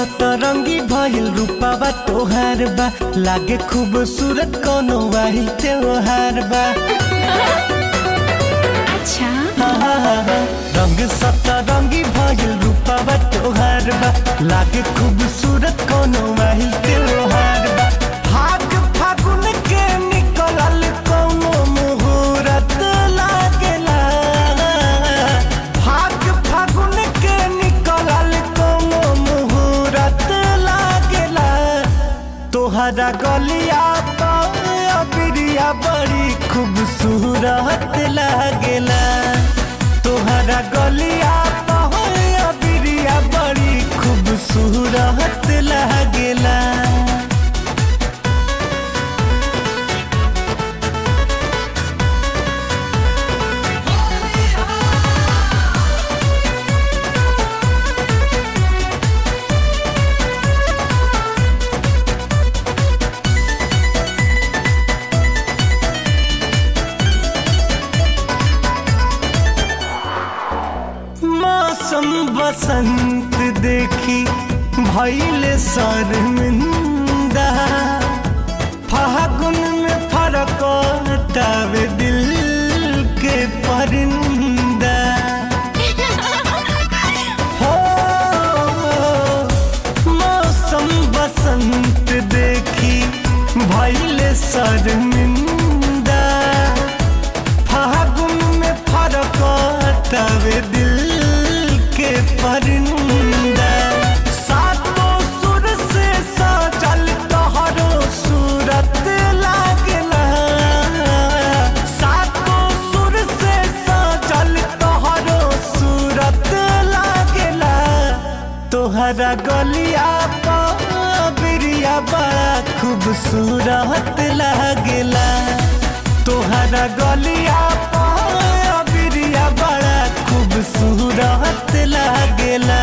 सतरंगी भइल रूपावा तोहार बा लागे खूबसूरत कोनो वाही त्योहार बा अच्छा रंग सतरंगी भइल रूपावा तोहार बा लागे खूबसूरत कोनो वाही त्योहार बा भाग फागुन के निकलल कोनो मुहूर्त लागेला भाग फागुन के निकलल कोनो मुहूर्त लागेला तोहरा गलिया अबिरिया बड़ी खूबसूरत लागेला तोहरा गलिया अबिरिया बड़ी खूबसूरत लागेला मौसम बसंत देखी भैले शर्मिंदा फागुन में फरक तावे दिल के परिंदा हो मौसम बसंत देखी भैले शर्मिंदा फागुन में फरक तवे दिल के परिंदा सातों सुर से सजल तोहरो सूरत लागला सातों सुर से सजल तोहरो सूरत लागला तोहरा गलिया बिरिया बड़ा खूबसूरत लागेला तोहरा गलिया बिरिया बड़ा खूबसूरत लागेला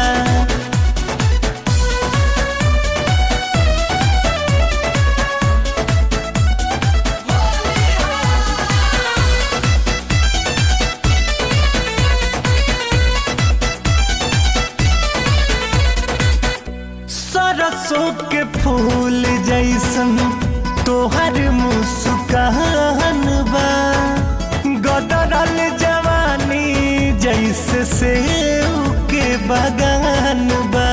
सरसों के फूल जैसन तोहर मुस्कान बा गदरल जवानी जैसे सेव के बगान बा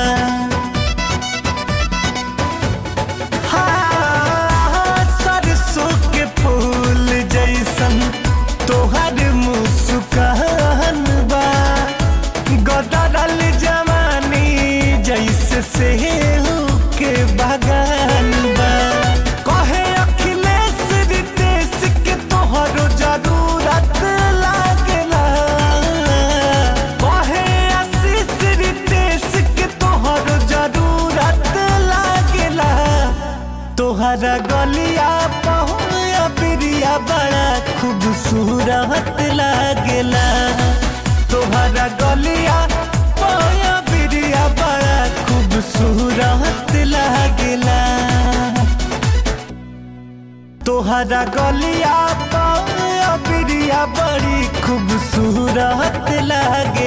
हाँ, सरसों के फूल जैसन तोहर मुस्कान बा गदरल जवानी जैसे सेव के बगान बा कहे अखिलेश रितेश के तोहरो जरूरत लागेला कहे आशीष रितेश के तोहरो जरूरत लागेला तोहरा गलिया पहुया बिरिया बड़ा खूबसूरत लागेला तोहरा गलिया पहुया बिरिया बड़ा खूबसूरत लागेला तोहरा गलिया पहुया बिरिया बड़ी खूबसूरत लागे